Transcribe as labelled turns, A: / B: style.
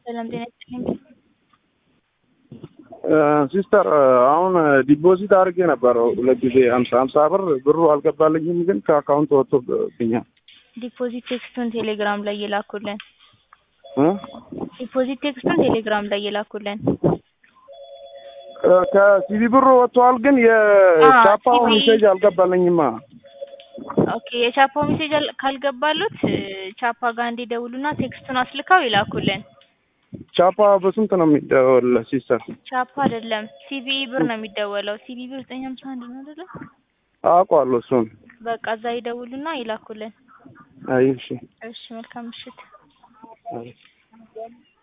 A: ሰላም ጤና ይስጥልኝ።
B: ሲስተር አሁን ዲፖዚት አድርጌ ነበር ሁለት ጊዜ ሀምሳ ሀምሳ ብር ብሩ አልገባልኝም፣ ግን ከአካውንት ወጥቶብኛል።
A: ዲፖዚት ቴክስቱን ቴሌግራም ላይ የላኩልን
B: እ?
A: ዲፖዚት ቴክስቱን ቴሌግራም ላይ የላኩልን
B: ከሲቪ ብሩ ወጥተዋል፣ ግን የቻፓው
A: ሲቪ
B: ሜሴጅ አልገባልኝማ።
A: ኦኬ የቻፓው ሜሴጅ አል- ካልገባሉት ቻፓ ጋር እንዲደውሉና ቴክስቱን አስልከው ይላኩልን።
B: ቻፓ በስንት ነው የሚደወል ሲስተር?
A: ቻፓ አይደለም ሲቪኢ ብር ነው የሚደወለው። ሲቪኢ ብር ዘጠኝ ሀምሳ አንድ ነው አይደለ?
B: አውቀዋለሁ እሱን።
A: በቃ እዛ ይደውሉና ይላኩልን።
B: አይ እሺ
A: እሺ መልካም ምሽት።
B: አይ